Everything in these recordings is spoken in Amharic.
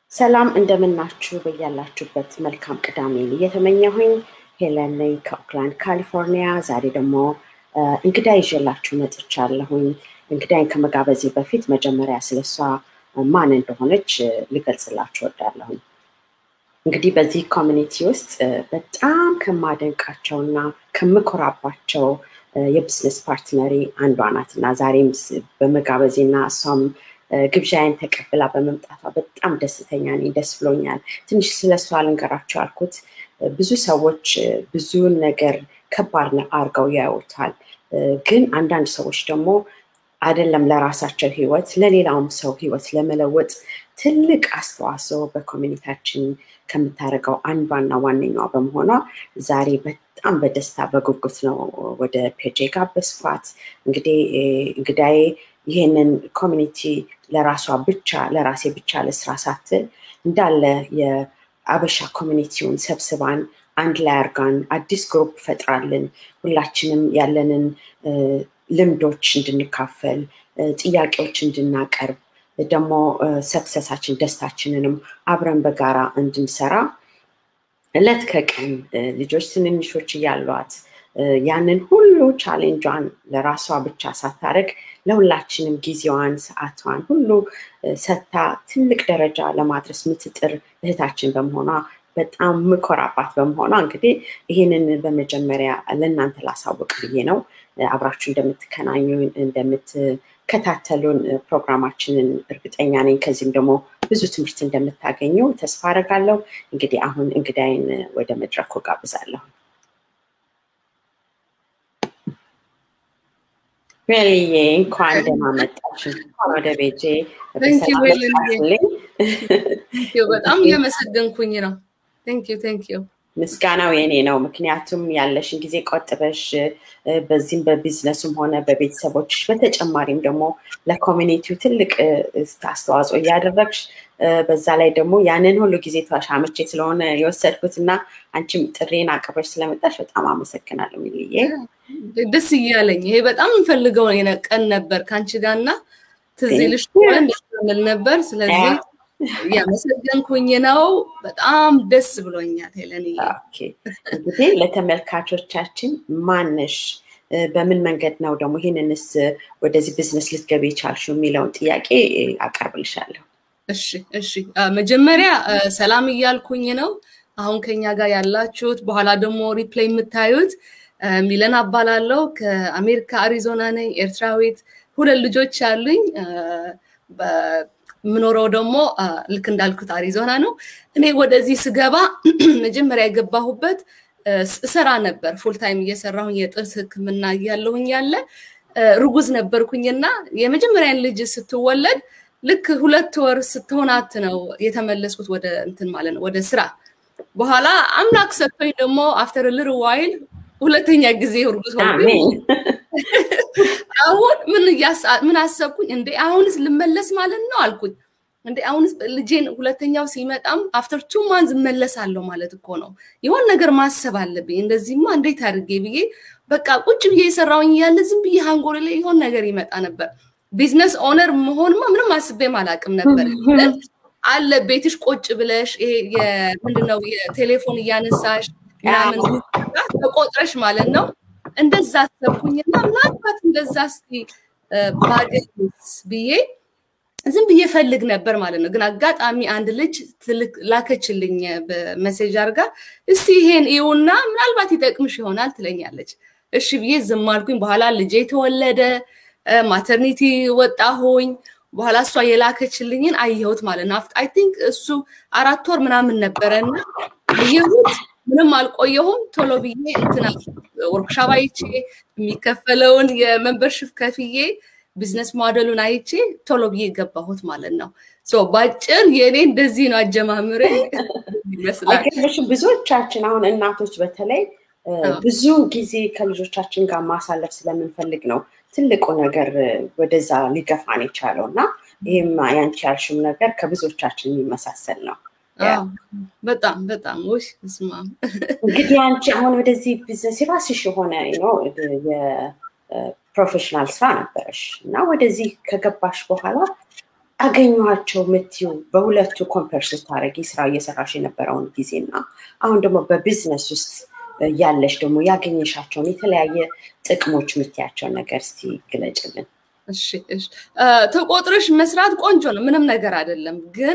ሰላም እንደምናችሁ በያላችሁበት መልካም ቅዳሜን እየተመኘሁኝ ሄለን ነኝ ከኦክላንድ ካሊፎርኒያ። ዛሬ ደግሞ እንግዳ ይዤላችሁ መጥቻለሁኝ። እንግዳይን ከመጋበዜ በፊት መጀመሪያ ስለሷ ማን እንደሆነች ልገልጽላችሁ ወዳለሁኝ። እንግዲህ በዚህ ኮሚኒቲ ውስጥ በጣም ከማደንቃቸውና ከምኮራባቸው የቢዝነስ ፓርትነሪ አንዷ ናት እና ዛሬም በመጋበዜና እሷም ግብዣዬን ተቀብላ በመምጣቷ በጣም ደስተኛ ነኝ። ደስ ብሎኛል። ትንሽ ስለሷ ልንገራቸው ያልኩት ብዙ ሰዎች ብዙን ነገር ከባድ አድርገው ያዩታል። ግን አንዳንድ ሰዎች ደግሞ አይደለም ለራሳቸው ህይወት ለሌላውም ሰው ህይወት ለመለወጥ ትልቅ አስተዋጽኦ በኮሚኒታችን ከምታደርገው አንዷና ዋነኛዋ በመሆኗ ዛሬ በጣም በደስታ በጉጉት ነው ወደ ፔጅ የጋበዝኳት። እንግዲህ እንግዳዬ ይህንን ኮሚኒቲ ለራሷ ብቻ ለራሴ ብቻ ለስራ ሳትል እንዳለ የአበሻ ኮሚኒቲውን ሰብስባን አንድ ላይ አርጋን አዲስ ግሩፕ ፈጥራልን ሁላችንም ያለንን ልምዶች እንድንካፈል ጥያቄዎች እንድናቀርብ ደግሞ ሰክሰሳችን ደስታችንንም አብረን በጋራ እንድንሰራ እለት ከቀን ልጆች ትንንሾች እያሏት ያንን ሁሉ ቻሌንጇን ለራሷ ብቻ ሳታደርግ ለሁላችንም ጊዜዋን ሰዓቷን ሁሉ ሰታ ትልቅ ደረጃ ለማድረስ ምትጥር እህታችን በመሆኗ በጣም ምኮራባት በመሆኗ እንግዲህ ይህንን በመጀመሪያ ለእናንተ ላሳውቅ ብዬ ነው። አብራችሁ እንደምትከናኙ እንደምትከታተሉን ፕሮግራማችንን እርግጠኛ ነኝ። ከዚህም ደግሞ ብዙ ትምህርት እንደምታገኙ ተስፋ አደርጋለሁ። እንግዲህ አሁን እንግዳይን ወደ መድረኩ ጋብዛለሁ። ዌልዬ እንኳን ደህና መጣሽ። እንኳን ወደ ቤጄ በጣም እያመሰገንኩኝ ነው። ቴንኪዩ ቴንኪዩ። ምስጋናው የኔ ነው። ምክንያቱም ያለሽን ጊዜ ቆጥበሽ በዚህም በቢዝነሱም ሆነ በቤተሰቦችሽ በተጨማሪም ደግሞ ለኮሚኒቲው ትልቅ አስተዋጽኦ እያደረግሽ በዛ ላይ ደግሞ ያንን ሁሉ ጊዜ ተሻመቼ ስለሆነ የወሰድኩት እና አንቺም ጥሬን አቅርበሽ ስለመጣሽ በጣም አመሰግናለሁ ሚልዬ። ደስ እያለኝ ይሄ በጣም እንፈልገው ቀን ነበር ከአንቺ ጋር እና ትዝ ይልሽ ምል ነበር። ስለዚህ እያመሰገንኩኝ ነው። በጣም ደስ ብሎኛል ሄለን። እንግዲህ ለተመልካቾቻችን ማነሽ፣ በምን መንገድ ነው ደግሞ ይህንንስ ወደዚህ ቢዝነስ ልትገቢ የቻልሽው የሚለውን ጥያቄ አቀርብልሻለሁ። እሺ እሺ። መጀመሪያ ሰላም እያልኩኝ ነው አሁን ከኛ ጋር ያላችሁት፣ በኋላ ደግሞ ሪፕሌይ የምታዩት ሚለን አባላለው ከአሜሪካ አሪዞና ነኝ፣ ኤርትራዊት፣ ሁለት ልጆች አሉኝ። የምኖረው ደግሞ ልክ እንዳልኩት አሪዞና ነው። እኔ ወደዚህ ስገባ መጀመሪያ የገባሁበት እሰራ ነበር ፉልታይም እየሰራሁኝ የጥርስ ሕክምና እያለሁኝ ያለ ርጉዝ ነበርኩኝና የመጀመሪያን ልጅ ስትወለድ ልክ ሁለት ወር ስትሆናት ነው የተመለስኩት ወደ እንትን ማለት ነው ወደ ስራ። በኋላ አምላክ ሰጥቶኝ ደግሞ አፍተር ልር ዋይል ሁለተኛ ጊዜ እርጉዝ ሆንኩኝ። አሁን ምን ምን አሰብኩኝ እንዴ አሁንስ ልመለስ ማለት ነው አልኩኝ። እንዴ አሁንስ ልጄን ሁለተኛው ሲመጣም አፍተር ቱ ማንዝ እመለሳለሁ ማለት እኮ ነው። የሆን ነገር ማሰብ አለብኝ። እንደዚህማ እንዴት አድርጌ ብዬ በቃ ቁጭ ብዬ የሰራውኝ እያለ ዝም ብዬ ሃንጎል ላይ የሆን ነገር ይመጣ ነበር። ቢዝነስ ኦነር መሆንማ ምንም አስቤም አላቅም ነበር። አለ ቤትሽ ቁጭ ብለሽ ይሄ ምንድነው የቴሌፎን እያነሳሽ ምናምን ተቆጥረሽ ማለት ነው። እንደዛ አሰብኩኝና ምናልባት እንደዛ እስቲ ባገኝስ ብዬ ዝም ብዬ ፈልግ ነበር ማለት ነው። ግን አጋጣሚ አንድ ልጅ ትልቅ ላከችልኝ በመሴጅ አድርጋ እስቲ ይሄን ይሁና ምናልባት ይጠቅምሽ ይሆናል ትለኛለች። እሺ ብዬ ዝም አልኩኝ። በኋላ ልጄ ተወለደ፣ ማተርኒቲ ወጣሁኝ። በኋላ እሷ የላከችልኝን አየሁት ማለት ነው። አይ ቲንክ እሱ አራት ወር ምናምን ነበረና አየሁት። ምንም አልቆየሁም። ቶሎ ብዬ እንትና ወርክሻፕ አይቼ የሚከፈለውን የመንበርሽፕ ከፍዬ ቢዝነስ ሞዴሉን አይቼ ቶሎ ብዬ ገባሁት ማለት ነው። ባጭር የእኔ እንደዚህ ነው አጀማምሬ ይመስላል። ብዙዎቻችን አሁን እናቶች በተለይ ብዙ ጊዜ ከልጆቻችን ጋር ማሳለፍ ስለምንፈልግ ነው ትልቁ ነገር ወደዛ ሊገፋን የቻለው እና ይህም ያንቺ ያልሽም ነገር ከብዙዎቻችን የሚመሳሰል ነው። በጣም በጣም ውሽ ስማ እንግዲህ አንቺ አሁን ወደዚህ ቢዝነስ የራስሽ የሆነ የፕሮፌሽናል ስራ ነበረሽ እና ወደዚህ ከገባሽ በኋላ አገኘኋቸው የምትይው በሁለቱ ኮምፐር ስታደርጊ ስራ እየሰራሽ የነበረውን ጊዜና አሁን ደግሞ በቢዝነስ ውስጥ ያለሽ ደግሞ ያገኘሻቸውን የተለያየ ጥቅሞች የምትያቸውን ነገር እስቲ ግለጭልን። እሺ እሺ ተቆጥረሽ መስራት ቆንጆ ነው፣ ምንም ነገር አይደለም። ግን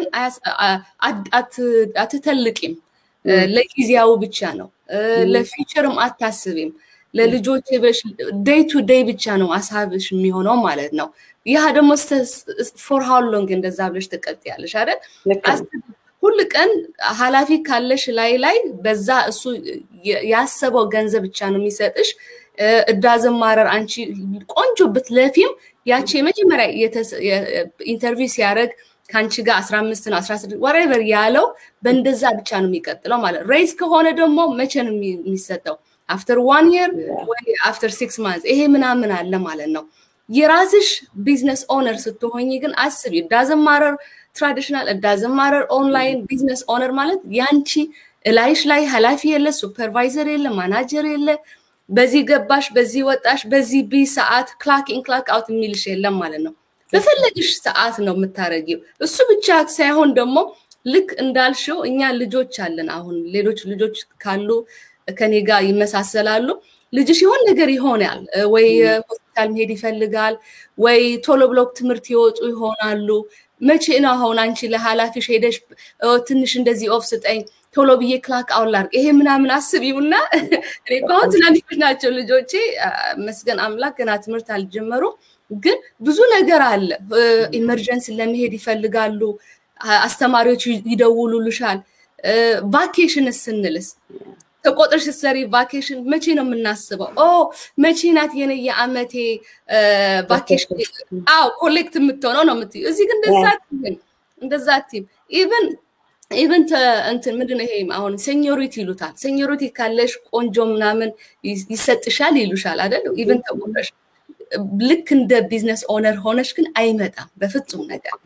አትተልቂም። ለጊዜያዊ ብቻ ነው። ለፊቸርም አታስቢም። ለልጆች ዴይ ቱ ዴይ ብቻ ነው ሀሳብሽ የሚሆነው ማለት ነው። ያ ደግሞ ፎር ሃው ሎንግ እንደዛ ብለሽ ትቀጥያለሽ አይደል? ሁል ቀን ኃላፊ ካለሽ ላይ ላይ በዛ እሱ ያሰበው ገንዘብ ብቻ ነው የሚሰጥሽ። እዳዝም ማረር አንቺ ቆንጆ ብትለፊም ያቺ የመጀመሪያ ኢንተርቪው ሲያደርግ ከአንቺ ጋር አስራ አምስት ነው አስራ ስድስት ወሬቨር ያለው በእንደዛ ብቻ ነው የሚቀጥለው ማለት ሬይዝ ከሆነ ደግሞ መቼ ነው የሚሰጠው? አፍተር ዋን የር ወይ አፍተር ሲክስ ማንት ይሄ ምናምን አለ ማለት ነው። የራስሽ ቢዝነስ ኦነር ስትሆኝ ግን አስቢ ዳዝን ማረር ትራዲሽናል ዳዝን ማረር ኦንላይን ቢዝነስ ኦነር ማለት ያንቺ እላይሽ ላይ ኃላፊ የለ፣ ሱፐርቫይዘር የለ፣ ማናጀር የለ። በዚህ ገባሽ፣ በዚህ ወጣሽ፣ በዚህ ቢ ሰዓት ክላክ ኢን ክላክ አውት የሚልሽ የለም ማለት ነው። በፈለግሽ ሰዓት ነው የምታረጊው። እሱ ብቻ ሳይሆን ደግሞ ልክ እንዳልሽው እኛ ልጆች አለን። አሁን ሌሎች ልጆች ካሉ ከኔ ጋር ይመሳሰላሉ። ልጅሽ የሆን ነገር ይሆናል ወይ ሆስፒታል መሄድ ይፈልጋል ወይ ቶሎ ብሎክ ትምህርት ይወጡ ይሆናሉ። መቼ ነው አሁን አንቺ ለኃላፊሽ ሄደሽ ትንሽ እንደዚህ ኦፍ ስጠኝ ቶሎ ብዬ ክላክ አውላር ይሄ ምናምን አስቢውና እኔ አሁን ትናንሾች ናቸው ልጆቼ መስገን አምላክ ገና ትምህርት አልጀመሩም። ግን ብዙ ነገር አለ። ኢመርጀንሲ ለመሄድ ይፈልጋሉ። አስተማሪዎች ይደውሉልሻል። ቫኬሽን ስንልስ ተቆጥረሽ ስትሰሪ ቫኬሽን መቼ ነው የምናስበው? ኦ መቼ ናት የኔ የአመቴ ቫኬሽን? አዎ ኮሌክት የምትሆነው ነው የምትይው። እዚህ ግን እንደዛ እንደዛ ቲም ኢቨን ኢቨን እንትን ምንድን ነው ይሄ አሁን ሴኞሪቲ ይሉታል። ሴኞሪቲ ካለሽ ቆንጆ ምናምን ይሰጥሻል ይሉሻል አይደል? ኢቨን ተቆጥረሽ ልክ እንደ ቢዝነስ ኦነር ሆነሽ ግን አይመጣም በፍጹም ነገር።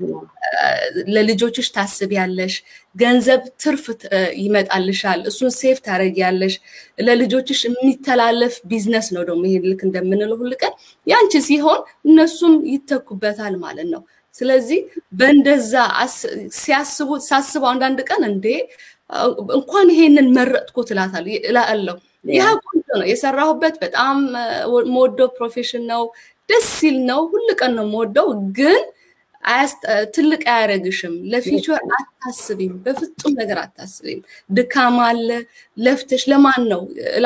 ለልጆችሽ ታስቢያለሽ፣ ገንዘብ ትርፍ ይመጣልሻል፣ እሱን ሴፍ ታደርጊያለሽ። ለልጆችሽ የሚተላለፍ ቢዝነስ ነው ደግሞ ይሄ ልክ እንደምንለው ሁል ቀን ያንቺ ሲሆን እነሱም ይተኩበታል ማለት ነው። ስለዚህ በእንደዛ ሲያስቡ ሳስበው አንዳንድ ቀን እንዴ እንኳን ይሄንን መረጥኩ ትላታለሁ እላለሁ። ይህ ቆንጆ ነው የሰራሁበት በጣም መወደው ፕሮፌሽን ነው። ደስ ሲል ነው። ሁል ቀን ነው መወደው፣ ግን ትልቅ አያደርግሽም። ለፊቸር አታስቢም፣ በፍጹም ነገር አታስቢም። ድካም አለ። ለፍተሽ ለማን ነው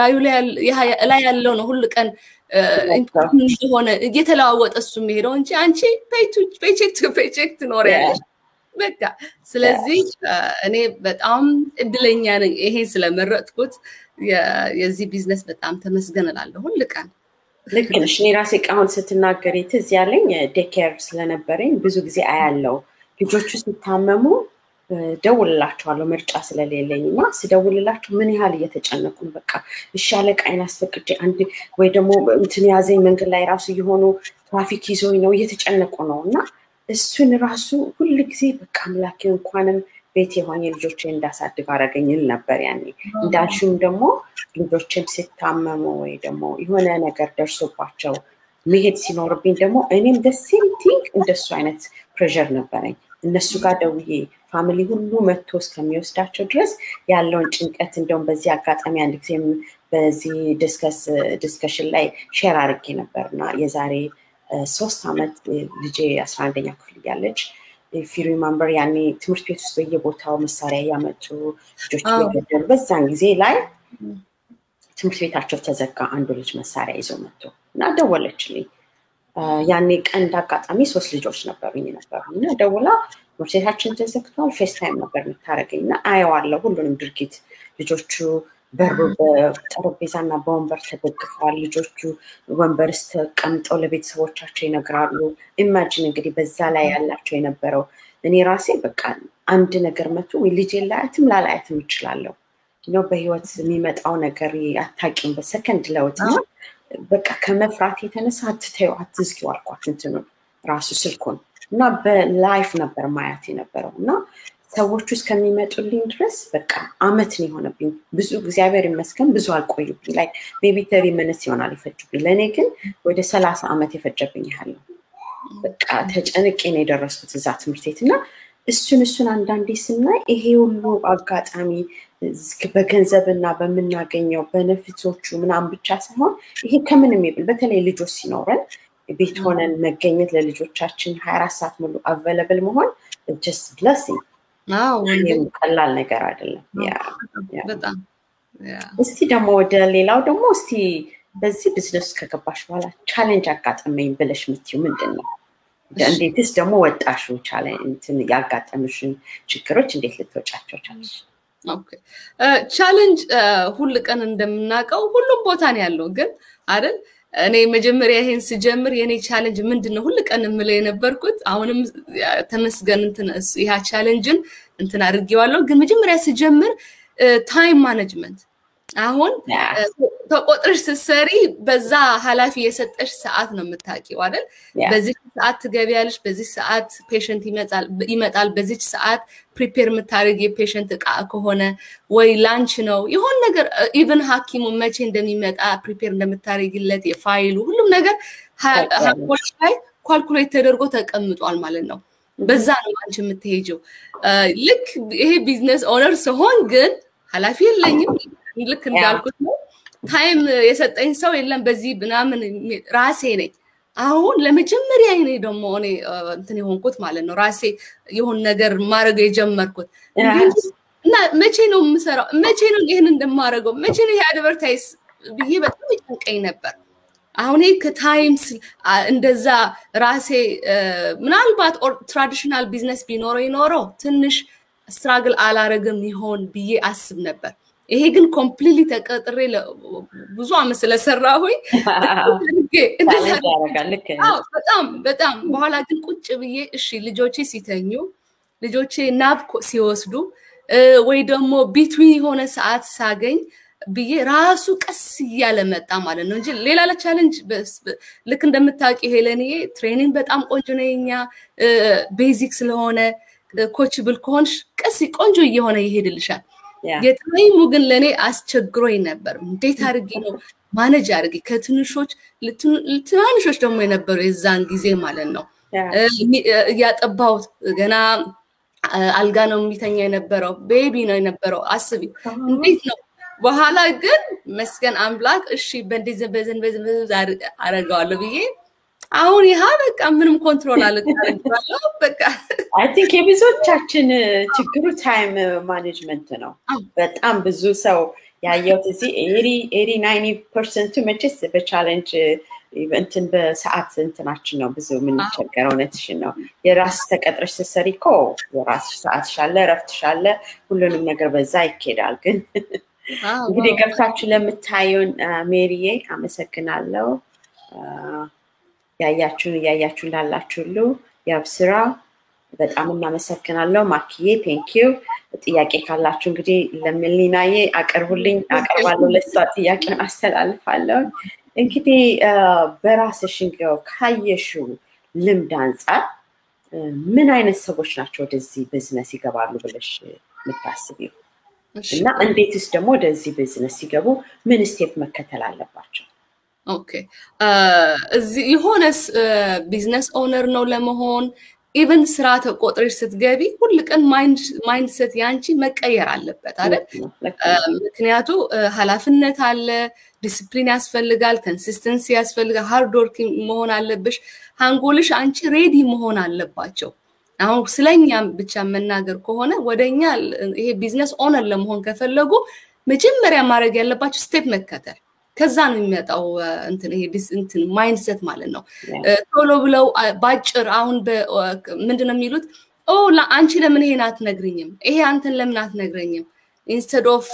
ላይ ያለው ነው ሁል ቀን እንደሆነ እየተለዋወጠ እሱ የሚሄደው እንጂ አንቺ ፔቼክ ቱ ፔቼክ ትኖሪያለሽ። በቃ ስለዚህ እኔ በጣም እድለኛ ነኝ ይሄ ስለመረጥኩት የዚህ ቢዝነስ በጣም ተመስገን እላለሁ ሁል ቀን። ልክ ነሽ። እኔ ራሴ አሁን ስትናገሪ ትዝ ያለኝ ዴኬር ስለነበረኝ ብዙ ጊዜ አያለው ልጆቹ ሲታመሙ ደውልላቸዋለሁ ምርጫ ስለሌለኝ እና ስደውልላቸው ምን ያህል እየተጨነቁ ነው። በቃ እሺ አለቃዬን አስፈቅጄ አንድ ወይ ደግሞ እንትን ያዘኝ መንገድ ላይ ራሱ የሆኑ ትራፊክ ይዞኝ ነው እየተጨነቁ ነው እና እሱን ራሱ ሁል ጊዜ በቃ አምላኬ እንኳንም ቤት የሆኝ ልጆች እንዳሳድግ አረገኝ ል ነበር ያኔ። እንዳልሽም ደግሞ ልጆችም ሲታመሙ ወይ ደግሞ የሆነ ነገር ደርሶባቸው መሄድ ሲኖርብኝ ደግሞ እኔም ደሴም ቲንግ እንደሱ አይነት ፕሬዠር ነበረኝ። እነሱ ጋር ደውዬ ፋሚሊ ሁሉ መጥቶ እስከሚወስዳቸው ድረስ ያለውን ጭንቀት እንደውም በዚህ አጋጣሚ አንድ ጊዜም በዚህ ዲስከሽን ላይ ሼር አድርጌ ነበር እና የዛሬ ሶስት ዓመት ልጄ አስራ አንደኛ ክፍል እያለች ፊ ሪማምበር ያኔ ትምህርት ቤት ውስጥ በየቦታው መሳሪያ እያመጡ ልጆች እየገደሉ በዛን ጊዜ ላይ ትምህርት ቤታቸው ተዘጋ። አንዱ ልጅ መሳሪያ ይዞ መጥቶ እና ደወለችልኝ። ያኔ ቀን እንዳጋጣሚ ሶስት ልጆች ነበሩኝ ነበሩ እና ደውላ ትምህርት ቤታችን ተዘግቷል፣ ፌስታይም ነበር የምታደርገኝ እና አየዋለሁ ሁሉንም ድርጊት ልጆቹ በሩ በጠረጴዛና በወንበር ተደግፈዋል። ልጆቹ ወንበር ውስጥ ተቀምጠው ለቤተሰቦቻቸው ይነግራሉ። ኢማጂን እንግዲህ በዛ ላይ ያላቸው የነበረው እኔ ራሴ በቃ አንድ ነገር መቶ ወይ ልጄ ላያትም ላላያትም እችላለሁ ነው በህይወት የሚመጣው ነገር አታቂም በሰከንድ ለውጥ በቃ ከመፍራት የተነሳ አትተዩ አትዝጊው አልኳት እንትኑን ራሱ ስልኩን እና በላይፍ ነበር ማያት የነበረው እና ሰዎቹ እስከሚመጡልኝ ድረስ በቃ አመት ነው የሆነብኝ። ብዙ እግዚአብሔር ይመስገን ብዙ አልቆዩብኝ። ላይ ቤቢ ተሪ ምንስ ይሆናል የፈጁብኝ። ለእኔ ግን ወደ ሰላሳ አመት የፈጀብኝ ያህል ነው በቃ ተጨንቄ ነው የደረስኩት እዛ ትምህርት ቤት እና እሱን እሱን አንዳንዴ ስናይ ይሄ ሁሉ አጋጣሚ በገንዘብ እና በምናገኘው በነፊቶቹ ምናምን ብቻ ሳይሆን ይሄ ከምንም ይብል በተለይ ልጆች ሲኖረን ቤት ሆነን መገኘት ለልጆቻችን ሀያ አራት ሰዓት ሙሉ አቬለብል መሆን ጀስት ብለሲንግ ቀላል ነገር አይደለም። እስቲ ደግሞ ወደ ሌላው ደግሞ እስቲ በዚህ ቢዝነስ ከገባሽ በኋላ ቻሌንጅ አጋጠመኝ ብለሽ የምትይው ምንድን ነው? እንዴትስ ደግሞ ወጣሹ ያጋጠምሽን ችግሮች እንዴት ልትወጫቸው ቻለሽ? ቻሌንጅ ሁል ቀን እንደምናውቀው ሁሉም ቦታ ነው ያለው ግን አይደል እኔ መጀመሪያ ይሄን ስጀምር የኔ ቻሌንጅ ምንድን ነው ሁል ቀን የምለው የነበርኩት አሁንም ተመስገን እንትን ይህ ቻሌንጅን እንትን አድርጌዋለሁ ግን መጀመሪያ ስጀምር ታይም ማኔጅመንት አሁን ተቆጥረሽ ስትሰሪ በዛ ኃላፊ የሰጠሽ ሰዓት ነው የምታውቂው አይደል? በዚህ ሰዓት ትገቢያለሽ፣ በዚህ ሰዓት ፔሽንት ይመጣል፣ በዚች ሰዓት ፕሪፔር የምታደርግ የፔሽንት እቃ ከሆነ ወይ ላንች ነው የሆን ነገር ኢቨን ሐኪሙ መቼ እንደሚመጣ ፕሪፔር እንደምታደርግለት የፋይሉ ሁሉም ነገር ሀቆች ላይ ኳልኩሌት ተደርጎ ተቀምጧል ማለት ነው። በዛ ነው አንቺ የምትሄጀው። ልክ ይሄ ቢዝነስ ኦነር ስሆን ግን ኃላፊ የለኝም ልክ እንዳልኩት ነው። ታይም የሰጠኝ ሰው የለም። በዚህ ምናምን ራሴ ነኝ። አሁን ለመጀመሪያ እኔ ደግሞ እኔ እንትን የሆንኩት ማለት ነው ራሴ የሆን ነገር ማድረግ የጀመርኩት እና መቼ ነው የምሰራው? መቼ ነው ይህን እንደማደርገው? መቼ ነው ይሄ አድቨርታይዝ ብዬ በጣም ይጨንቀኝ ነበር። አሁን ከታይም እንደዛ ራሴ ምናልባት ትራዲሽናል ቢዝነስ ቢኖረው ይኖረው ትንሽ ስትራግል አላረግም ይሆን ብዬ አስብ ነበር። ይሄ ግን ኮምፕሊትሊ ተቀጥሬ ብዙ አመት ስለሰራሁኝ በጣም በጣም በኋላ ግን ቁጭ ብዬ እሺ ልጆቼ ሲተኙ ልጆቼ ናብ ሲወስዱ ወይ ደግሞ ቢትዊን የሆነ ሰዓት ሳገኝ ብዬ ራሱ ቀስ እያለ መጣ ማለት ነው እንጂ ሌላ ለቻለንጅ ልክ እንደምታውቂ ሄለንዬ ትሬኒንግ በጣም ቆንጆ ነው የኛ ቤዚክ ስለሆነ ኮችብል ከሆንሽ ቀስ ቆንጆ እየሆነ ይሄድልሻል። የታይሙ ግን ለእኔ አስቸግሮኝ ነበር። እንዴት አድርጌ ነው ማነጅ አድርጌ ከትንሾች ትናንሾች ደግሞ የነበሩ የዛን ጊዜ ማለት ነው እያጠባሁት ገና አልጋ ነው የሚተኛ የነበረው ቤቢ ነው የነበረው አስቢ እንዴት ነው በኋላ ግን መስገን አምላክ እሺ በእንደዚህ በዘን በዘን አረገዋለሁ ብዬ አሁን ይሃ በቃ ምንም ኮንትሮል አልታረግባለሁ በቃ አይ ቲንክ የብዙዎቻችን ችግሩ ታይም ማኔጅመንት ነው። በጣም ብዙ ሰው ያየሁት እዚህ ኤሪ ኤሪ ናይኒ ፐርሰንቱ መቼስ በቻለንጅ እንትን በሰዓት እንትናችን ነው ብዙ የምንቸገረው። እውነትሽን ነው። የራስ ተቀጥረሽ ስትሰሪ እኮ የራስሽ ሰዓት ሻለ፣ እረፍት ሻለ፣ ሁሉንም ነገር በዛ ይኬዳል። ግን እንግዲህ ገብታችሁ ለምታዩን ሜሪዬ አመሰግናለሁ። ያያችሁን እያያችሁ ላላችሁ ሁሉ ያብስራ በጣም እናመሰግናለሁ። ማክዬ ቴንኪዩ። ጥያቄ ካላችሁ እንግዲህ ለሚሊናዬ አቅርቡልኝ፣ አቀርባለሁ። ለሷ ጥያቄውን አስተላልፋለሁ። እንግዲህ በራስሽ እንዲያው ካየሽው ልምድ አንጻር ምን አይነት ሰዎች ናቸው ወደዚህ ቢዝነስ ይገባሉ ብለሽ የምታስቢው? እና እንዴትስ ደግሞ ወደዚህ ቢዝነስ ሲገቡ ምን ስቴፕ መከተል አለባቸው? ኦኬ እዚህ የሆነ ቢዝነስ ኦነር ነው ለመሆን ኢቨን ስራ ተቆጥረሽ ስትገቢ ሁል ቀን ማይንድሰት ያንቺ መቀየር አለበት አይደል? ምክንያቱ ኃላፊነት አለ፣ ዲስፕሊን ያስፈልጋል፣ ኮንሲስተንሲ ያስፈልጋል፣ ሃርድ ወርክ መሆን አለብሽ። ሃንጎልሽ አንቺ ሬዲ መሆን አለባቸው። አሁን ስለኛ ብቻ መናገር ከሆነ ወደኛ ይሄ ቢዝነስ ኦነር ለመሆን ከፈለጉ መጀመሪያ ማድረግ ያለባቸው ስቴፕ መከተል ከዛ ነው የሚመጣው እንትን ይሄ እንትን ማይንድሰት ማለት ነው። ቶሎ ብለው ባጭር አሁን ምንድን ነው የሚሉት ኦ አንቺ ለምን ይሄን አትነግርኝም? ይሄ አንተን ለምን አትነግረኝም? ኢንስተድ ኦፍ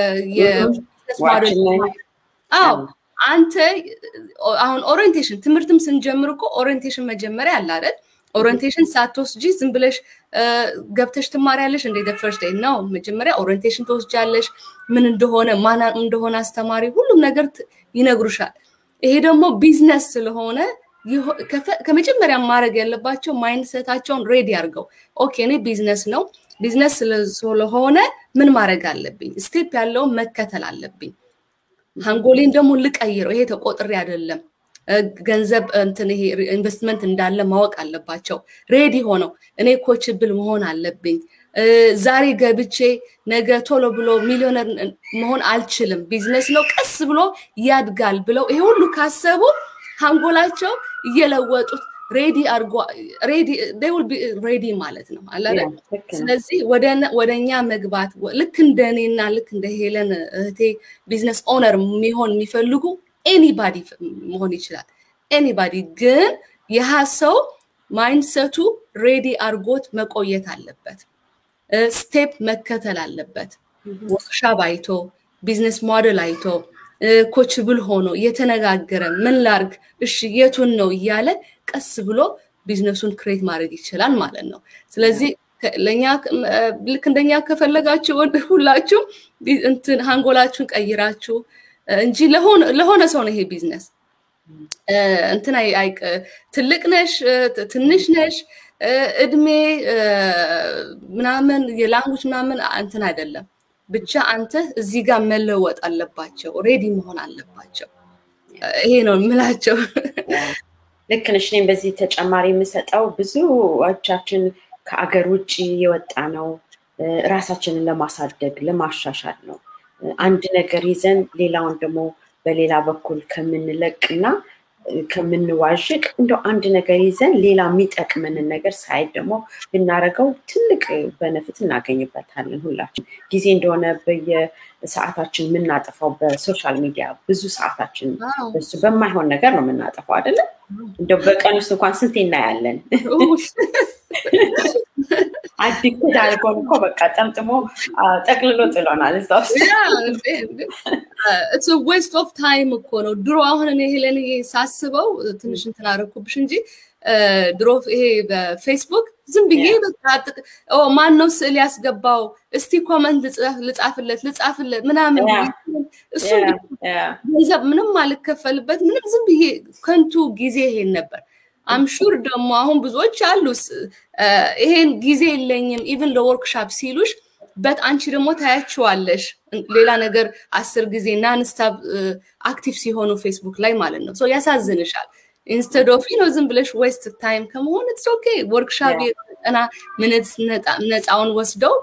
አዎ አንተ አሁን ኦሪየንቴሽን ትምህርትም ስንጀምር እኮ ኦሪየንቴሽን መጀመሪያ አለ አይደል? ኦሪየንቴሽን ሳትወስጂ ዝም ብለሽ ገብተሽ ትማሪያለሽ እንደ ፈርስት ዴይ ነው። መጀመሪያ ኦሪየንቴሽን ትወስጃለሽ፣ ምን እንደሆነ ማን እንደሆነ አስተማሪ ሁሉም ነገር ይነግሩሻል። ይሄ ደግሞ ቢዝነስ ስለሆነ ከመጀመሪያ ማድረግ ያለባቸው ማይንድሰታቸውን ሬዲ አድርገው ኦኬ እኔ ቢዝነስ ነው ቢዝነስ ስለሆነ ምን ማድረግ አለብኝ? ስቴፕ ያለውን መከተል አለብኝ። ሃንጎሌን ደግሞ ልቀይረው። ይሄ ተቆጥሬ አይደለም ገንዘብ እንትን ይሄ ኢንቨስትመንት እንዳለ ማወቅ አለባቸው። ሬዲ ሆነው እኔ ኮችብል መሆን አለብኝ ዛሬ ገብቼ ነገ ቶሎ ብሎ ሚሊዮነር መሆን አልችልም፣ ቢዝነስ ነው ቀስ ብሎ ያድጋል ብለው ይሄ ሁሉ ካሰቡ አንጎላቸው እየለወጡት ሬዲ አድርጎ ሬዲ ማለት ነው አለ። ስለዚህ ወደ እኛ መግባት ልክ እንደ እኔና ልክ እንደ ሄለን እህቴ ቢዝነስ ኦነር የሚሆን የሚፈልጉ ኤኒባዲ መሆን ይችላል። ኤኒባዲ ግን ይህ ሰው ማይንድሰቱ ሬዲ አድርጎት መቆየት አለበት። ስቴፕ መከተል አለበት። ወርክሻፕ አይቶ ቢዝነስ ሞዴል አይቶ ኮችብል ሆኖ እየተነጋገረ ምን ላርግ፣ እሺ የቱን ነው እያለ ቀስ ብሎ ቢዝነሱን ክሬት ማድረግ ይችላል ማለት ነው። ስለዚህ ለእኛ ልክ እንደኛ ከፈለጋችሁ ሁላችሁ እንትን ሃንጎላችሁን ቀይራችሁ እንጂ ለሆነ ሰው ነው ይሄ ቢዝነስ እንትን ትልቅ ነሽ ትንሽ ነሽ እድሜ ምናምን የላንጉጅ ምናምን እንትን አይደለም። ብቻ አንተ እዚህ ጋር መለወጥ አለባቸው፣ ሬዲ መሆን አለባቸው። ይሄ ነው የምላቸው። ልክ ነሽ። እኔም በዚህ ተጨማሪ የምሰጠው ብዙዎቻችን ከአገር ውጭ የወጣ ነው ራሳችንን ለማሳደግ ለማሻሻል ነው። አንድ ነገር ይዘን ሌላውን ደግሞ በሌላ በኩል ከምንለቅና ከምንዋዥቅ እንደው አንድ ነገር ይዘን ሌላ የሚጠቅመንን ነገር ሳይድ ደግሞ ብናደርገው ትልቅ በነፍት እናገኝበታለን። ሁላችን ጊዜ እንደሆነ በየሰዓታችን የምናጠፋው በሶሻል ሚዲያ ብዙ ሰዓታችን በሱ በማይሆን ነገር ነው የምናጠፋው አይደለም። እንደው በቀን ውስጥ እንኳን ስንት እናያለን። አዲክት አድርጎን እኮ በቃ ጠምጥሞ ጠቅልሎ ጥሎናል እዛ ውስጥ። ኢትስ ዌስት ኦፍ ታይም እኮ ነው። ድሮ አሁን እኔ ሄለን ሳስበው ትንሽ እንትን አደረኩብሽ እንጂ ድሮ ይሄ በፌስቡክ ዝም ብዬ በቃ ማን ነው ስዕል ያስገባው እስቲ ኮመንት ልጻፍለት ልጻፍለት ምናምን እሱ ገንዘብ ምንም አልከፈልበት ምንም ዝም ብዬ ከንቱ ጊዜ ይሄን ነበር። አምሹር ደግሞ አሁን ብዙዎች አሉ ይሄን ጊዜ የለኝም ኢቭን ለወርክሻፕ ሲሉሽ በት አንቺ ደግሞ ታያችዋለሽ ሌላ ነገር አስር ጊዜ ናንስታብ አክቲቭ ሲሆኑ ፌስቡክ ላይ ማለት ነው ያሳዝንሻል ኢንስተድ ኦፍ ነው ዝም ብለሽ ዌስት ታይም ከመሆን ኢትስ ኦኬ ወርክሻፕ የጠና ምንት ነፃውን ወስደው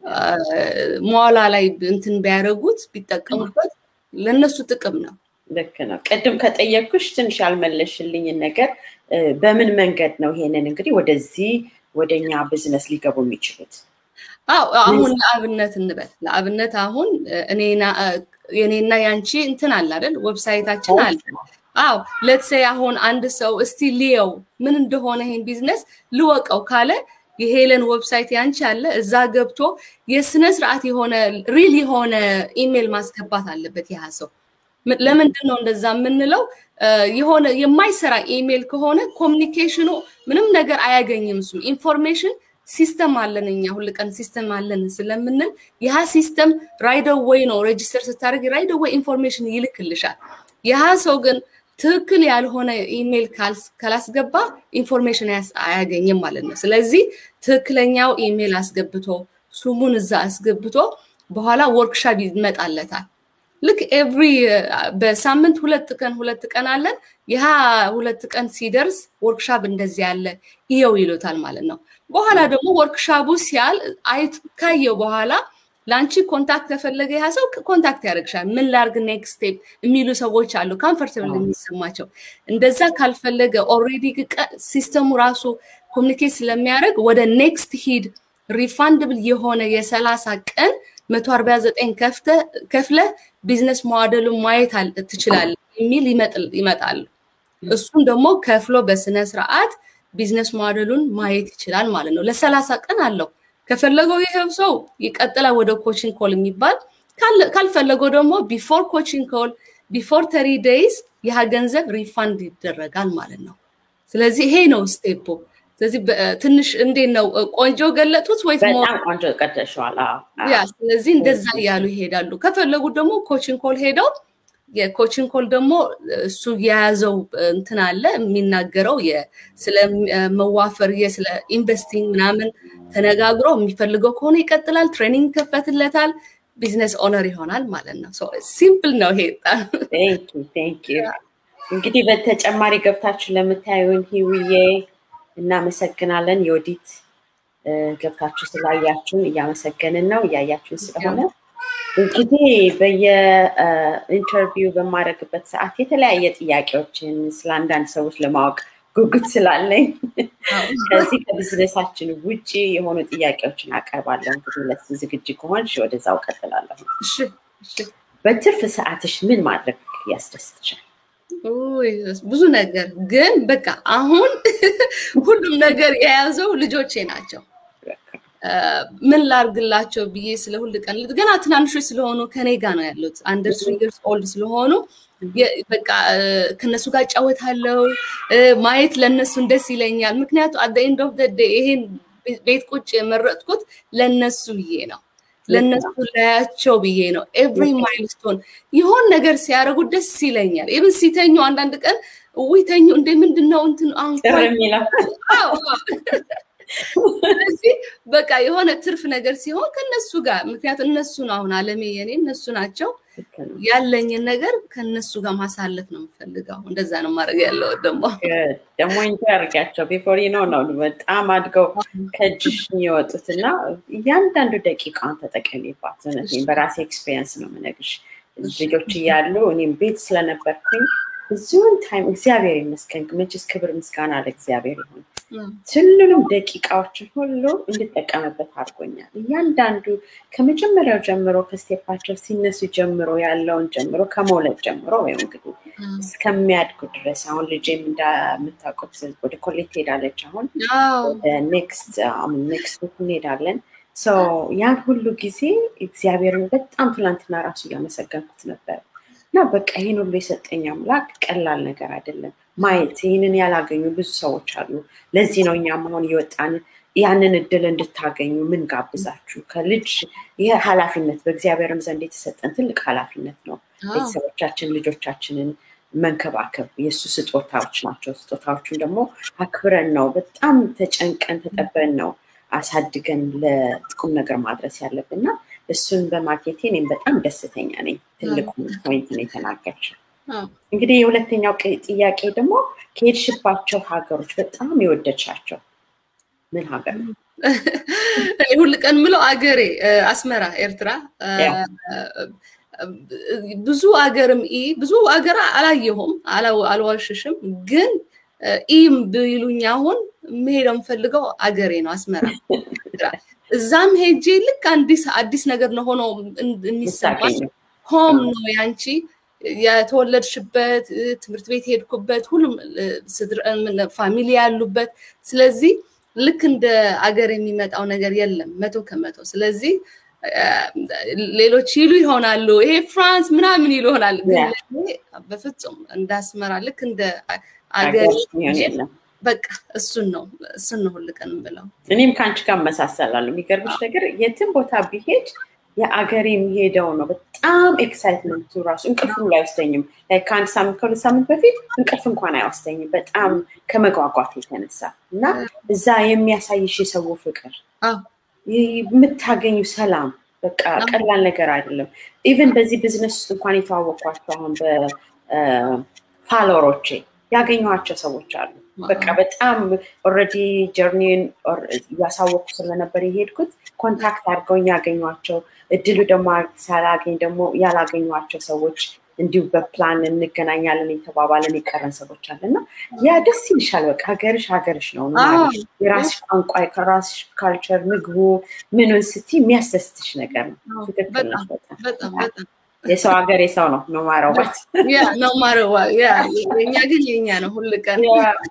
መዋላ ላይ እንትን ቢያደረጉት ቢጠቀሙበት ለእነሱ ጥቅም ነው ልክ ነው ቅድም ከጠየቅኩሽ ትንሽ ያልመለሽልኝን ነገር በምን መንገድ ነው ይሄንን እንግዲህ ወደዚህ ወደኛ ቢዝነስ ሊገቡ የሚችሉት አው አሁን ለአብነት እንበል ለአብነት አሁን የኔና ያንቺ እንትን አለ አይደል ዌብሳይታችን አለ አው ለትሴ አሁን አንድ ሰው እስቲ ልየው ምን እንደሆነ ይሄን ቢዝነስ ልወቀው ካለ የሄለን ዌብሳይት ያንቺ አለ እዛ ገብቶ የስነ ስርዓት የሆነ ሪል የሆነ ኢሜል ማስገባት አለበት ያ ሰው ለምንድን ነው እንደዛ የምንለው የሆነ የማይሰራ ኢሜል ከሆነ ኮሚኒኬሽኑ ምንም ነገር አያገኝም እሱ ኢንፎርሜሽን ሲስተም አለን እኛ ሁል ቀን ሲስተም አለን ስለምንል ያ ሲስተም ራይደ ወይ ነው ሬጅስተር ስታደርግ ራይደ ወይ ኢንፎርሜሽን ይልክልሻል ያ ሰው ግን ትክክል ያልሆነ ኢሜል ካላስገባ ኢንፎርሜሽን አያገኝም ማለት ነው ስለዚህ ትክክለኛው ኢሜል አስገብቶ ስሙን እዛ አስገብቶ በኋላ ወርክሻፕ ይመጣለታል ልክ ኤቭሪ በሳምንት ሁለት ቀን ሁለት ቀን አለን ይህ ሁለት ቀን ሲደርስ ወርክሻፕ እንደዚህ ያለ ይየው ይሉታል ማለት ነው በኋላ ደግሞ ወርክሻፑ ሲያል አይት ካየው በኋላ ለአንቺ ኮንታክት ከፈለገ ያ ሰው ኮንታክት ያደርግሻል ምን ላርግ ኔክስት ስቴፕ የሚሉ ሰዎች አሉ ካምፈርተብል የሚሰማቸው እንደዛ ካልፈለገ ኦሬዲ ሲስተሙ ራሱ ኮሚኒኬት ስለሚያደርግ ወደ ኔክስት ሂድ ሪፋንድብል የሆነ የሰላሳ ቀን መቶ አርባ ዘጠኝ ከፍለ ቢዝነስ ሞዴሉን ማየት ትችላለ የሚል ይመጣሉ እሱም ደግሞ ከፍሎ በስነ ስርዓት ቢዝነስ ሞዴሉን ማየት ይችላል ማለት ነው ለሰላሳ ቀን አለው ከፈለገው ይሄው ሰው ይቀጥላል ወደ ኮችንግ ኮል የሚባል ካልፈለገው ደግሞ ቢፎር ኮችንግ ኮል ቢፎር ተሪ ዴይዝ ይህ ገንዘብ ሪፋንድ ይደረጋል ማለት ነው ስለዚህ ይሄ ነው ስቴፖ ስለዚህ ትንሽ እንዴት ነው ቆንጆ ገለጡት ወይ ቆንጆ ቀደሸዋል ያ ስለዚህ እንደዛ እያሉ ይሄዳሉ ከፈለጉ ደግሞ ኮችንግ ኮል ሄደው የኮችን ኮል ደግሞ እሱ የያዘው እንትን አለ የሚናገረው ስለ መዋፈር ስለ ኢንቨስቲንግ ምናምን ተነጋግሮ የሚፈልገው ከሆነ ይቀጥላል ትሬኒንግ ይከፈትለታል ቢዝነስ ኦነር ይሆናል ማለት ነው ሲምፕል ነው ይሄ እንግዲህ በተጨማሪ ገብታችሁ ለምታዩን ሂውዬ እናመሰግናለን። የወዲት ገብታችሁ ስላያችሁን እያመሰገንን ነው፣ እያያችሁን ስለሆነ እንግዲህ በየኢንተርቪው በማድረግበት ሰዓት የተለያየ ጥያቄዎችን ስለ አንዳንድ ሰዎች ለማወቅ ጉጉት ስላለኝ ከዚህ ከቢዝነሳችን ውጭ የሆኑ ጥያቄዎችን አቀርባለሁ። እንግዲህ ለሱ ዝግጅ ከሆንሽ ወደዛው ቀጥላለሁ። በትርፍ ሰዓትሽ ምን ማድረግ ያስደስትሻል? ብዙ ነገር ግን በቃ አሁን ሁሉም ነገር የያዘው ልጆቼ ናቸው። ምን ላርግላቸው ብዬ ስለ ሁል ቀን ገና ትናንሾች ስለሆኑ ከኔ ጋር ነው ያሉት። አንደር ትሪ ይርስ ኦልድ ስለሆኑ በቃ ከነሱ ጋር እጫወታለሁ። ማየት ለእነሱን ደስ ይለኛል። ምክንያቱ አት ኤንድ ኦፍ ዴይ ይሄን ቤት ቁጭ የመረጥኩት ለእነሱ ብዬ ነው። ለእነሱ ላያቸው ብዬ ነው። ኤቭሪ ማይልስቶን የሆን ነገር ሲያደርጉ ደስ ይለኛል። ኢብን ሲተኙ አንዳንድ ቀን ውይ ተኙ እንደ ምንድን ነው እንትን ስለዚህ በቃ የሆነ ትርፍ ነገር ሲሆን ከነሱ ጋር ምክንያቱም እነሱ ነው አሁን አለሜ የኔ እነሱ ናቸው ያለኝን ነገር ከነሱ ጋር ማሳለፍ ነው የምፈልገው። እንደዛ ነው ማድረግ ያለው ደግሞ ደግሞ እንጂ አድርጊያቸው ቢፎር ነው ነው በጣም አድገው ከእጅሽ የወጡት እና እያንዳንዱ ደቂቃን ተጠቀሚባት። እውነቴን በራሴ ኤክስፔሪንስ ነው የምነግርሽ። ልጆች እያሉ እኔም ቤት ስለነበርኩኝ ብዙውን ታይም እግዚአብሔር ይመስገን መቼስ ክብር ምስጋና ለእግዚአብሔር ይሁን። ሁሉንም ደቂቃዎችን ሁሉ እንድጠቀምበት አድርጎኛል። እያንዳንዱ ከመጀመሪያው ጀምሮ ከስቴፓቸው ሲነሱ ጀምሮ ያለውን ጀምሮ ከመውለድ ጀምሮ ወይም እንግዲህ እስከሚያድጉ ድረስ አሁን ልጄም እንደምታውቁት ወደ ኮሌጅ ትሄዳለች። አሁን ኔክስት ኔክስት ዊክ እንሄዳለን። ያን ሁሉ ጊዜ እግዚአብሔርን በጣም ትላንትና ራሱ እያመሰገንኩት ነበር እና በቃ ይህን ሁሉ የሰጠኝ አምላክ ቀላል ነገር አይደለም። ማየት ይህንን ያላገኙ ብዙ ሰዎች አሉ። ለዚህ ነው እኛም አሁን እየወጣን ያንን እድል እንድታገኙ ምን ጋብዛችሁ ከልጅ ይህ ኃላፊነት በእግዚአብሔርም ዘንድ የተሰጠን ትልቅ ኃላፊነት ነው። ቤተሰቦቻችን ልጆቻችንን መንከባከብ የእሱ ስጦታዎች ናቸው። ስጦታዎቹን ደግሞ አክብረን ነው በጣም ተጨንቀን ተጠበን ነው አሳድገን ለጥቁም ነገር ማድረስ ያለብን እና እሱን በማግኘቴ እኔም በጣም ደስተኛ ነኝ። ትልቁ ፖይንት ነው የተናገርሽው። እንግዲህ የሁለተኛው ጥያቄ ደግሞ ከሄድሽባቸው ሀገሮች በጣም የወደድሻቸው ምን ሀገር ነው? ሁል ቀን ምለው አገሬ አስመራ፣ ኤርትራ ብዙ አገርም ኢ ብዙ አገር አላየሁም፣ አልዋሽሽም። ግን ኢም ብሉኝ አሁን መሄደው የምፈልገው አገሬ ነው አስመራ። እዛም ሄጄ ልክ አዲስ አዲስ ነገር ነው ሆኖ የሚሰማኝ ሆም ነው ያንቺ የተወለድሽበት ትምህርት ቤት የሄድኩበት ሁሉም ፋሚሊ ያሉበት ስለዚህ ልክ እንደ አገር የሚመጣው ነገር የለም መቶ ከመቶ ስለዚህ ሌሎች ይሉ ይሆናሉ ይሄ ፍራንስ ምናምን ይሉ ይሆናል በፍጹም እንዳስመራ ልክ እንደ አገር በቃ እሱን ነው እሱን ነው ሁል ቀን ብለው እኔም ከአንቺ ጋር መሳሰላለሁ የሚገርምሽ ነገር የትም ቦታ ቢሄድ የአገሬ የሚሄደው ነው በጣም ኤክሳይትመንቱ ራሱ እንቅልፍ ላይ አይወስደኝም ከአንድ ሳምንት ከሁለት ሳምንት በፊት እንቅልፍ እንኳን አይወስደኝም በጣም ከመጓጓት የተነሳ እና እዛ የሚያሳይሽ የሰው ፍቅር የምታገኙ ሰላም በቃ ቀላል ነገር አይደለም ኢቨን በዚህ ቢዝነስ ውስጥ እንኳን የተዋወቅኳቸው አሁን በፋሎሮቼ ያገኘኋቸው ሰዎች አሉ በቃ በጣም ኦረዲ ጀርኒን እያሳወቁ ስለነበር የሄድኩት ኮንታክት አድርገውኝ ያገኟቸው እድሉ ደግሞ ሳላገኝ ደግሞ ያላገኟቸው ሰዎች እንዲሁ በፕላን እንገናኛለን የተባባለን የቀረን ሰዎች አለ እና ያ ደስ ይልሻል። በቃ ሀገርሽ ሀገርሽ ነው። የራስሽ ቋንቋ ከራስሽ ካልቸር ምግቡ ምኑን ስቲ የሚያስደስትሽ ነገር ነው። ትክክል ነው። በጣም የሰው ሀገር የሰው ነው ነው ማረዋት ነው ማረዋ የኛ ግን የኛ ነው ሁል ቀን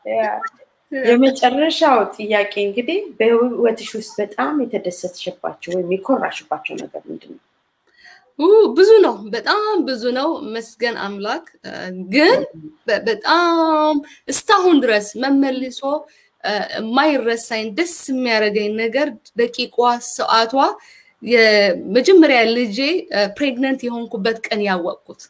የመጨረሻው ጥያቄ እንግዲህ በህይወትሽ ውስጥ በጣም የተደሰትሽባቸው ወይም የኮራሽባቸው ነገር ምንድን ነው? ብዙ ነው፣ በጣም ብዙ ነው። መስገን አምላክ ግን በጣም እስካሁን ድረስ መመልሶ የማይረሳኝ ደስ የሚያደርገኝ ነገር ደቂቋ፣ ሰዓቷ የመጀመሪያ ልጄ ፕሬግነንት የሆንኩበት ቀን ያወቅኩት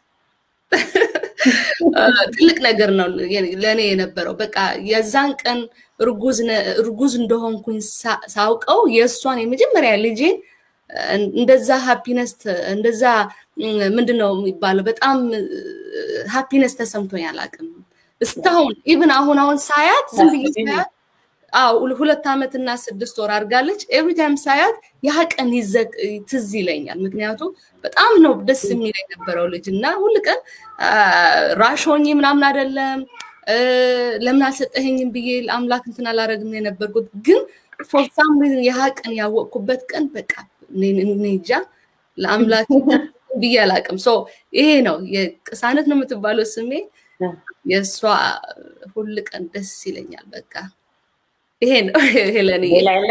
ትልቅ ነገር ነው ለእኔ የነበረው። በቃ የዛን ቀን እርጉዝ እንደሆንኩኝ ሳውቀው የእሷን የመጀመሪያ ልጄን እንደዛ ሃፒነስ እንደዛ ምንድን ነው የሚባለው በጣም ሃፒነስ ተሰምቶኝ አላውቅም እስካሁን ኢቭን አሁን አሁን ሳያት ዝም ብዬ ሳያት አዎ ሁለት ዓመት እና ስድስት ወር አድርጋለች። ኤቭሪ ታይም ሳያት ያ ቀን ትዝ ይለኛል። ምክንያቱም በጣም ነው ደስ የሚል የነበረው ልጅ እና ሁል ቀን ራሾኝ ምናምን አይደለም ለምን አልሰጠኸኝም ብዬ ለአምላክ እንትን አላረግም የነበርኩት ግን ፎር ሳም ሪዝን ያ ቀን ያወቅኩበት ቀን በቃ እንጃ ለአምላክ ብዬ አላቅም። ሶ ይሄ ነው የቅሳነት ነው የምትባለው ስሜ የእሷ ሁል ቀን ደስ ይለኛል በቃ ይሄ ነው ሄለን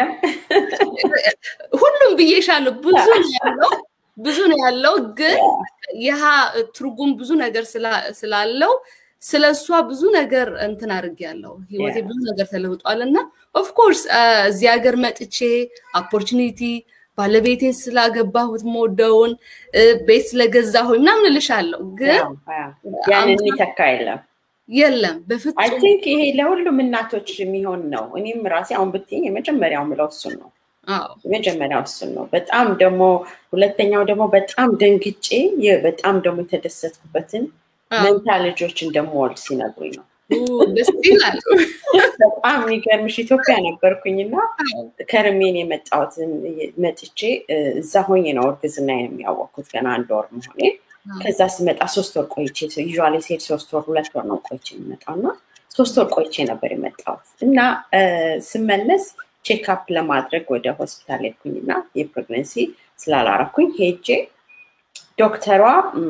ሁሉም ብዬሻለሁ ብዙ ነው ያለው ብዙ ነው ያለው ግን ይህ ትርጉም ብዙ ነገር ስላለው ስለ እሷ ብዙ ነገር እንትን አድርግ ያለው ህይወቴ ብዙ ነገር ተለውጧል እና ኦፍኮርስ እዚህ ሀገር መጥቼ ኦፖርቹኒቲ ባለቤቴን ስላገባሁት መወደውን ቤት ስለገዛሁኝ ምናምን እልሻለሁ ግን ያንን የሚተካ የለም የለም በፍጹም አይ ቲንክ ይሄ ለሁሉም እናቶች የሚሆን ነው እኔም ራሴ አሁን ብትይኝ የመጀመሪያው ምለው እሱን ነው የመጀመሪያው እሱን ነው በጣም ደግሞ ሁለተኛው ደግሞ በጣም ደንግጬ በጣም ደግሞ የተደሰትኩበትን መንታ ልጆች እንደምወልድ ሲነግሩኝ ነው ደስ ይላል በጣም የሚገርምሽ ኢትዮጵያ ነበርኩኝና ከርሜን የመጣሁት መጥቼ እዛ ሆኜ ነው እርግዝናዬን የሚያወቅኩት ገና አንድ ወር መሆኔ ከዛ ስመጣ ሶስት ወር ቆይቼ ዩዥዋሊ ሴት ሶስት ወር ሁለት ወር ነው ቆይቼ የሚመጣው እና ሶስት ወር ቆይቼ ነበር የመጣሁት እና ስመለስ ቼክአፕ ለማድረግ ወደ ሆስፒታል ሄድኩኝና የፕሬግነንሲ ስላላረኩኝ ሄጄ ዶክተሯ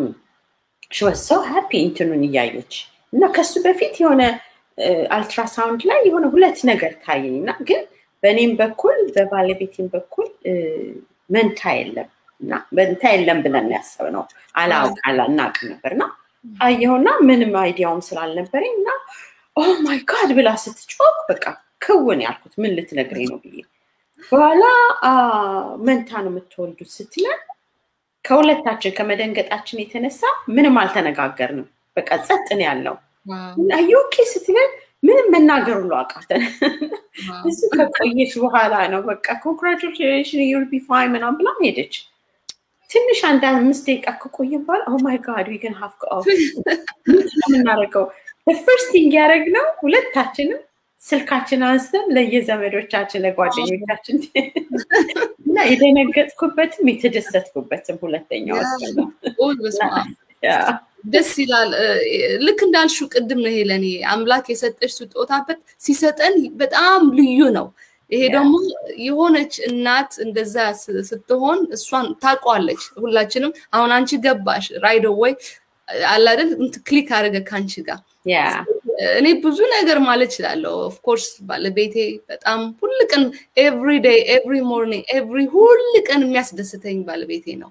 ሽወሰ ሃፒ እንትኑን እያየች እና ከሱ በፊት የሆነ አልትራሳውንድ ላይ የሆነ ሁለት ነገር ታየኝ እና ግን በእኔም በኩል በባለቤቴም በኩል መንታ የለም እና መንታ የለም ብለን ያሰብነው አላውቅ አላናቅ ነበር እና አየሁና ምንም አይዲያውም ስላልነበረኝ እና ኦ ማይ ጋድ ብላ ስትጮክ በቃ ክውን ያልኩት ምን ልትነግረኝ ነው ብዬ በኋላ መንታ ነው የምትወልዱት ስትለን ከሁለታችን ከመደንገጣችን የተነሳ ምንም አልተነጋገርንም በቃ ጸጥን ያለው እና ዩኬ ስትለን ምንም መናገር ሁሉ አቃተን እሱ ከቆየች በኋላ ነው በቃ ኮንግራቹሌሽን ዩል ቢ ፋይን ምናምን ብላ ሄደች ትንሽ አንድ አምስት ደቂቃ ከቆየ በኋላ ኦ ማይ ጋድ ዊግን ሀፍ የምናደርገው ፈርስት ቲንግ ያደረግነው ሁለታችንም ስልካችን አንስተን ለየዘመዶቻችን ለጓደኞቻችን እና የደነገጥኩበትም የተደሰትኩበትም ሁለተኛው ደስ ይላል ልክ እንዳልሹ ቅድም ነው ሄለኔ አምላክ የሰጠች ስጦታበት ሲሰጠን በጣም ልዩ ነው ይሄ ደግሞ የሆነች እናት እንደዛ ስትሆን እሷን ታቋለች ሁላችንም አሁን አንቺ ገባሽ ራይዶ ወይ አላደል ክሊክ አድርገ ከአንቺ ጋር እኔ ብዙ ነገር ማለት እችላለሁ ኦፍኮርስ ባለቤቴ በጣም ሁል ቀን ኤቭሪ ዴይ ኤቭሪ ሞርኒንግ ኤቭሪ ሁል ቀን የሚያስደስተኝ ባለቤቴ ነው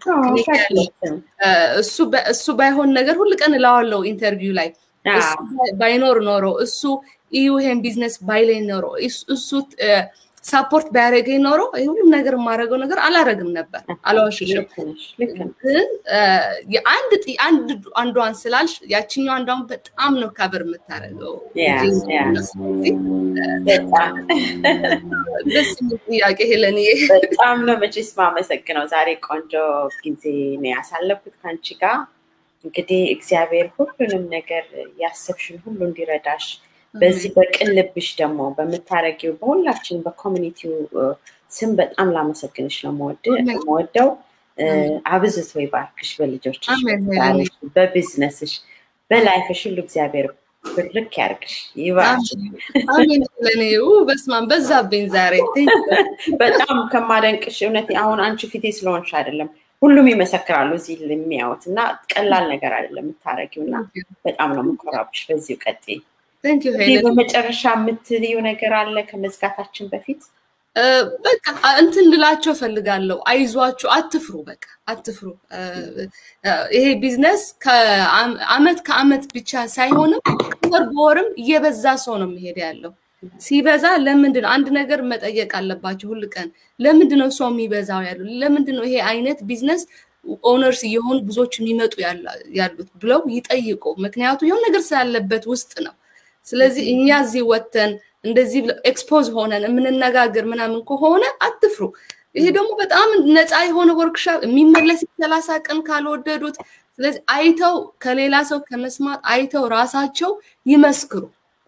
እሱ ባይሆን ነገር ሁል ቀን እላዋለው ኢንተርቪው ላይ ባይኖር ኖሮ እሱ እዩ ይሄን ቢዝነስ ባይለኝ ኖሮ እሱ ሳፖርት ባያደረገኝ ኖሮ ሁሉም ነገር የማደርገው ነገር አላረግም ነበር አላዋሽሽም ግን አንድ አንዷን ስላልሽ ያችኛው አንዷን በጣም ነው ካበር የምታደርገው ደስ ጥያቄ ሄለን በጣም ነው መቼስ ማመሰግነው ዛሬ ቆንጆ ጊዜ ነው ያሳለፍኩት ከአንቺ ጋር እንግዲህ እግዚአብሔር ሁሉንም ነገር ያሰብሽን ሁሉ እንዲረዳሽ በዚህ በቅን ልብሽ ደግሞ በምታረጊው በሁላችን በኮሚኒቲው ስም በጣም ላመሰግንሽ ነው መወደው አብዝቶ ይባርክሽ በልጆችሽ በቢዝነስሽ በላይፍሽ ሁሉ እግዚአብሔር ብርክ ያርግሽ ይባርክለኔ በስማን በዛብኝ ዛሬ በጣም ከማደንቅሽ እውነት አሁን አንቺ ፊቴ ስለሆንሽ አይደለም ሁሉም ይመሰክራሉ እዚህ የሚያዩት እና ቀላል ነገር አይደለም የምታረጊው እና በጣም ነው የምኮራብሽ በዚሁ ቀጤ በመጨረሻ የምትልዩ ነገር አለ ከመዝጋታችን በፊት በቃ እንትን ልላቸው ፈልጋለሁ አይዟችሁ አትፍሩ በቃ አትፍሩ ይሄ ቢዝነስ ከአመት ከአመት ብቻ ሳይሆንም ወር በወርም እየበዛ ሰው ነው የሚሄድ ያለው ሲበዛ ለምንድን ነው አንድ ነገር መጠየቅ አለባቸው ሁል ቀን ለምንድን ነው ሰው የሚበዛው ያሉ ለምንድን ነው ይሄ አይነት ቢዝነስ ኦነርስ እየሆኑ ብዙዎች የሚመጡ ያሉት ብለው ይጠይቁ ምክንያቱ የሆነ ነገር ስላለበት ውስጥ ነው ስለዚህ እኛ እዚህ ወተን እንደዚህ ኤክስፖዝ ሆነን የምንነጋገር ምናምን ከሆነ አትፍሩ ይሄ ደግሞ በጣም ነፃ የሆነ ወርክሻፕ የሚመለስ ሰላሳ ቀን ካልወደዱት ስለዚህ አይተው ከሌላ ሰው ከመስማት አይተው ራሳቸው ይመስክሩ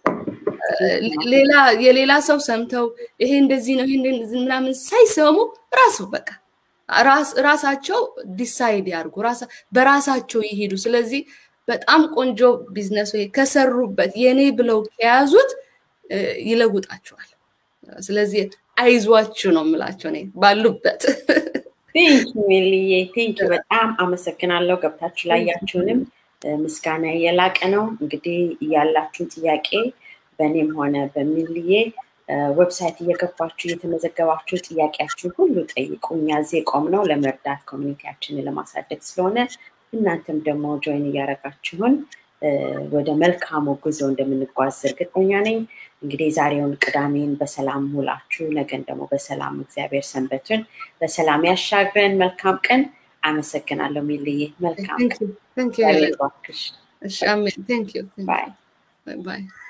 ሌላ የሌላ ሰው ሰምተው ይሄ እንደዚህ ነው ይሄ ምናምን ሳይሰሙ ራሱ በቃ ራሳቸው ዲሳይድ ያርጉ በራሳቸው ይሄዱ ስለዚህ በጣም ቆንጆ ቢዝነስ ወይ ከሰሩበት የኔ ብለው ከያዙት ይለውጣቸዋል ስለዚህ አይዟችሁ ነው የምላቸው እኔ ባሉበት ቴንኪ ሜልዬ ቴንኪ በጣም አመሰግናለሁ ገብታችሁ ላያችሁንም ምስጋና የላቀ ነው እንግዲህ ያላችሁን ጥያቄ በእኔም ሆነ በሚልዬ ዌብሳይት እየገባችሁ እየተመዘገባችሁ ጥያቄያችሁን ሁሉ ጠይቁ እኛ እዚህ ቆም ነው ለመርዳት ኮሚኒቲያችንን ለማሳደግ ስለሆነ እናንተም ደግሞ ጆይን እያደረጋችሁን ወደ መልካሙ ጉዞ እንደምንጓዝ እርግጠኛ ነኝ እንግዲህ ዛሬውን ቅዳሜን በሰላም ውላችሁ ነገን ደግሞ በሰላም እግዚአብሔር ሰንበቱን በሰላም ያሻግረን መልካም ቀን አመሰግናለሁ ሚልዬ መልካም ቀን Thank you. ባክሽ Amen. Thank you. ባይ Bye.